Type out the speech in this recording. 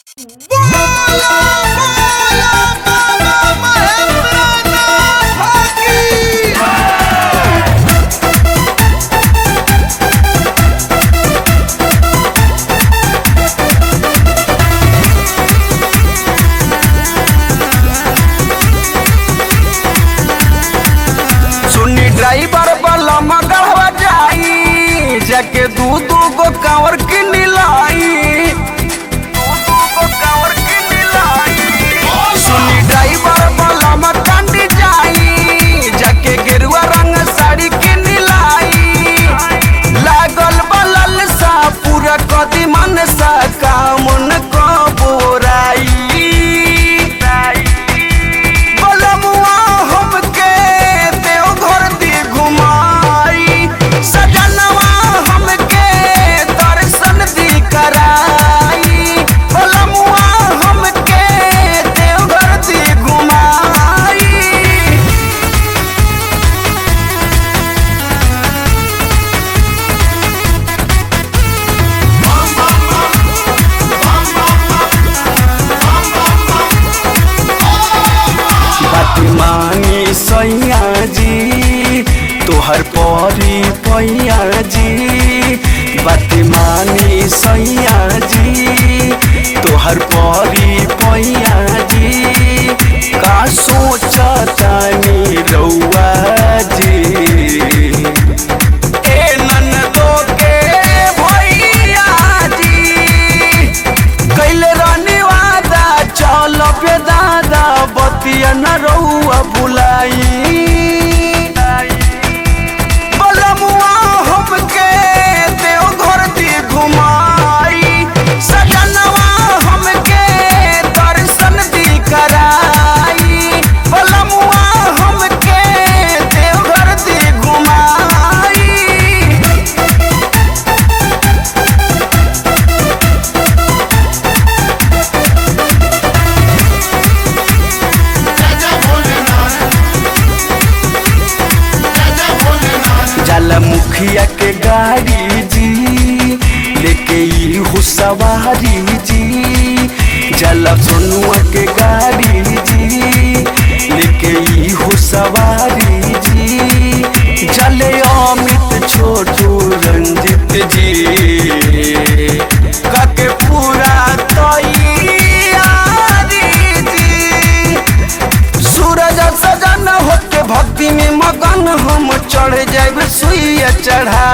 सुनी ड्राइवर वाला मगरवा जाई जाके दू दू गो कांवर की लाई सुनी ड्राइवर वाला मकांडी जाई जाके गेरुआ रंग साड़ी की लाई लागल बलल सा पूरा कदी मन सा कामन को बोराई बलमुआ हमके देवघर दी घुमाई सजनवा हमके दर्शन दी कराई बलमुआ हमके देवघर दी घुमाई बदमानी सैया जी तोहर परी पैया जी बदमानी सैया जी तोहर परी पैया जी का सोचतानी रउआ जी ए ननदो के भैया जी कैले रहने वादा चल पे दादा बतिया न रहुआ बुलाई बलमुआ हमके देवघर दी घुमाई सजनवा हमके दर्शन दी कराई बलमुआ हमके देवघर दी घुमाई जल मुखिया के गाड़ी जी लेके ई हो सवारी जी जल सोनुआ के गाड़ी जी लेके ई हो सवारी जी जले अमित छोटू रंजित जी काके पूरा तैयारी जी सूरज सजन होके भक्ति में मगन हम चढ़ जाए सुइया चढ़ा